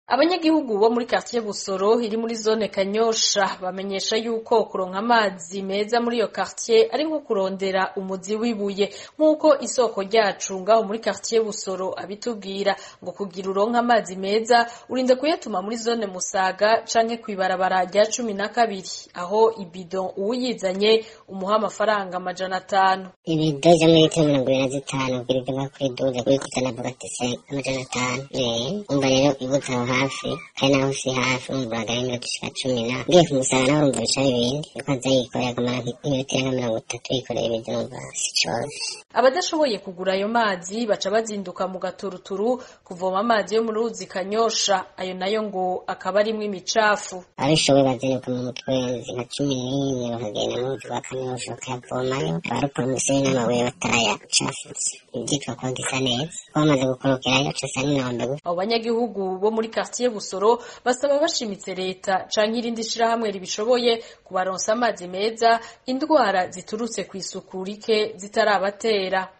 abanyagihugu bo muri quartier Busoro iri muri zone Kanyosha bamenyesha yuko kuronka amazi meza muri iyo quartier ari nko kurondera umuzi wibuye nk'uko isoko ryacu ngaho muri quartier Busoro abitubwira ngo kugira uronka amazi meza urinde kuyatuma muri zone Musaga canke kwibarabara rya cumi na kabiri aho ibidon uwuyizanye umuha amafaranga amajana atanu ibido zo muri litiro mirongo ibiri na zitanu kugira ibyo kuri duze kuri kuzana bugatise amajana atanu eh umva rero ibuze aho hafi kandi naho si hafi umva uragara iminota ishika cumi na ngiye kumusaga nawe urumva bica ibindi yuko aza yikoreye akamara nk'iminota irenga mirongo itatu yikoreye ibyo numva si cose abadashoboye kugura ayo mazi baca bazinduka mu gaturuturu kuvoma amazi yo mu ruzi kanyosha ayo nayo ngo akaba arimwo imicafu abishoboye bazinduka mu mutwenzi nka cumi n'imwe bakagenda mu ruzi rwa kanyosha bakayavomayo abarukora umusenyi n'amabuye batarayacafutse ibyitwa ko gisa neza ko bamaze gukorokerayo casa n'inombe gusa abo banyagihugu bo muri quartier Busoro basaba bashimitse leta canke irindi shirahamwe ribishoboye kubaronsa amazi meza indwara ziturutse kw'isuku rike zitarabatera